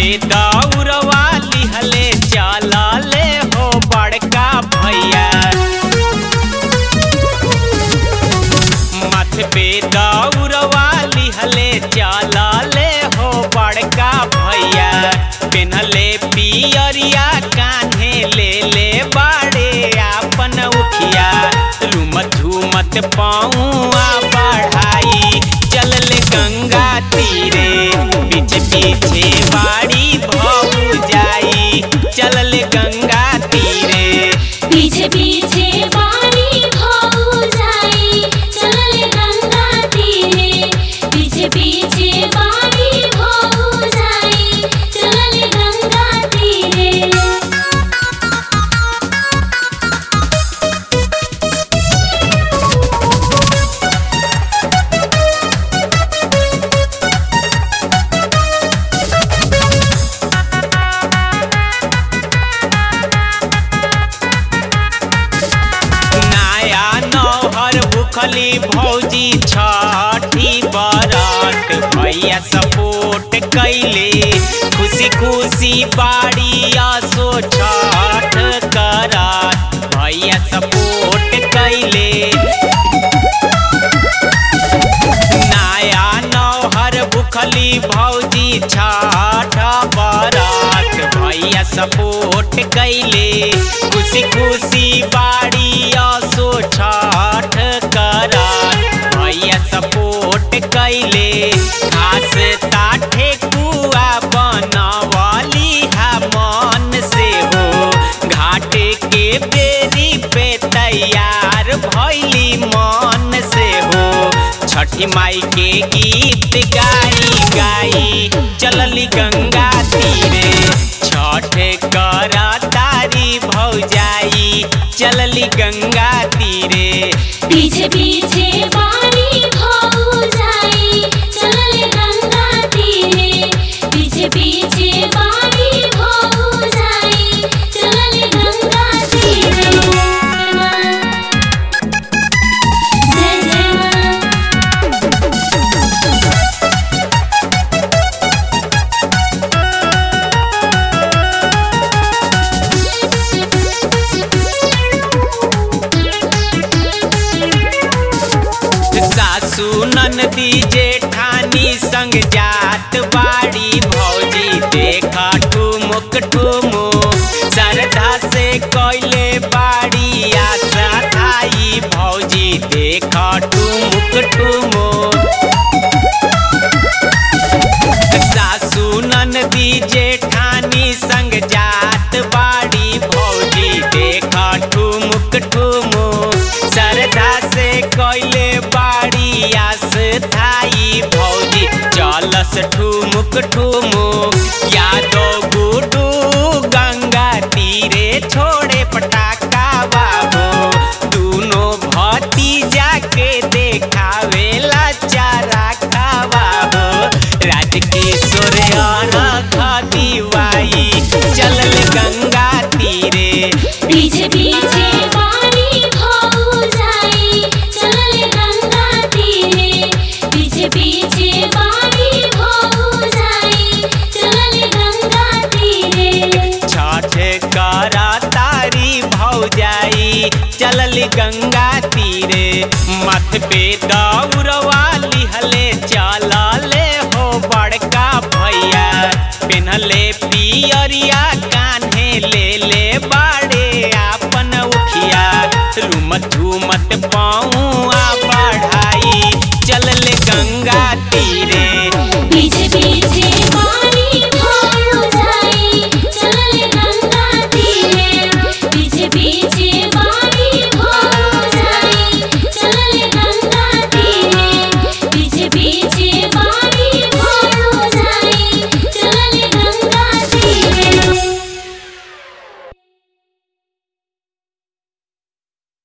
दौड़वा लिहले चलले हो बड़का भैया मथ पे दौड़वा लिहले चलले हो बड़का भैया पेनहले पियरिया कान्हे ले ले बाड़े आपन उखिया रुमत झूमत पाऊआ बढ़ाई चलले गंगा तीरे पीछे पीछे बाड़ी भऊ जाई चलले गंगा तीरे पीछे पीछे वाली भाऊ जाई चलले गंगा तीरे पीछे पीछे वाली भाऊ जाई चलले गंगा तीरे नया नौहर भूखली भौजी छठी बरत भैया सपोर्ट कैले खुशी खुशी बाड़ी आसो छठ करत भैया सपोर्ट कैले नया नौहर भूखली भौजी छठ बरत भैया सपोर्ट कैले खुशी खुशी बाड़ी आसो छठ करत भैया सपोर्ट कैले खास ताठे कुआ बनवली हा मन से हो घाटे के बेरी पे तैयार भैली मन से हो छठी माई के गीत गाई गाई चलली गंगा तीरे छठ कर तारी भौजाई चलली गंगा तीरे पीछे पीछे वाली भाऊ जाई चलले गंगा तीरे पीछे पीछे वाली भाऊ जाई चलले गंगा तीरे जय जय मां सासू ननदी जेठानी संग जात बाड़ी भौजी देखा ठुमुक ठुमुक श्रद्धा से कैले बाड़ी आशा आई भौजी देखा ठुमुक ठुमुक सासू ननदी जेठानी संग जात बाड़ी भौजी देखा ठुमुक ठुमुक श्रद्धा से कैले बाड़ी आस थाई भौजी चलस ठुमुक ठुमुक यादो गुडू गंगा तीरे छोड़े पटाखा बाबू दूनो भतीजा के देखावेला चारा खावा हो राजकिशोर दिवाई चलल गंगा तीरे पीछे पीछे वाली भाऊ जाई चलले गंगा तीरे पीछे पीछे वाली भाऊ जाई चलले गंगा तीरे छठ करा तारी भौजाई चलल गंगा तीरे मथ पे दौड़वा लिहले चलले हो बड़का भैया पेनहले पियरिया कान्हे ले ले बाड़े आपन उखिया रुमत झूमत पाऊआ बढ़ाई चलले गंगा तीरे पीछे पीछे वाली